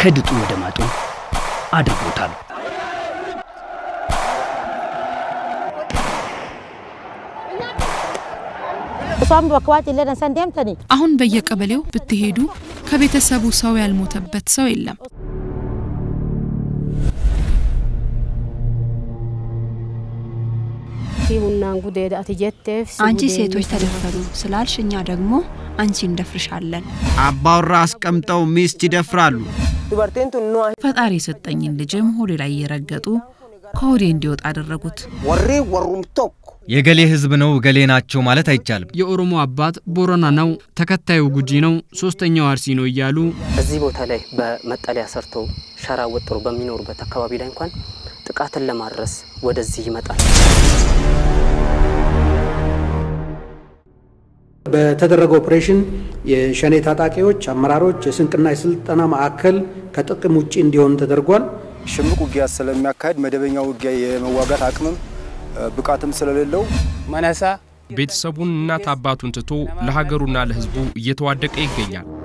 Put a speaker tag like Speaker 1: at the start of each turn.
Speaker 1: ከድጡ ወደ ማጡ አድርጎታል።
Speaker 2: አሁን በየቀበሌው ብትሄዱ ከቤተሰቡ ሰው ያልሞተበት ሰው የለም።
Speaker 3: አንቺ ሴቶች ተደፈሩ ስላልሽ እኛ ደግሞ አንቺ እንደፍርሻለን።
Speaker 4: አባወራ አስቀምጠው ሚስት ይደፍራሉ።
Speaker 2: ፈጣሪ የሰጠኝን ልጅም ሆዴ ላይ እየረገጡ ከሆዴ እንዲወጣ አደረጉት።
Speaker 5: የገሌ ህዝብ ነው ገሌ ናቸው ማለት አይቻልም።
Speaker 6: የኦሮሞ አባት ቦረና ነው፣ ተከታዩ ጉጂ ነው፣ ሶስተኛው አርሲ ነው እያሉ
Speaker 7: እዚህ ቦታ ላይ በመጠለያ ሰርተው ሸራ ወጥሮ በሚኖሩበት አካባቢ ላይ እንኳን ጥቃትን ለማድረስ ወደዚህ ይመጣል።
Speaker 8: በተደረገው ኦፕሬሽን የሸኔ ታጣቂዎች አመራሮች የስንቅና የስልጠና ማዕከል ከጥቅም ውጭ እንዲሆን ተደርጓል።
Speaker 9: ሽምቅ ውጊያ ስለሚያካሄድ መደበኛ ውጊያ የመዋጋት አቅምም ብቃትም ስለሌለው
Speaker 10: መነሳ ቤተሰቡን እናት አባቱን ትቶ ለሀገሩና ለህዝቡ እየተዋደቀ ይገኛል።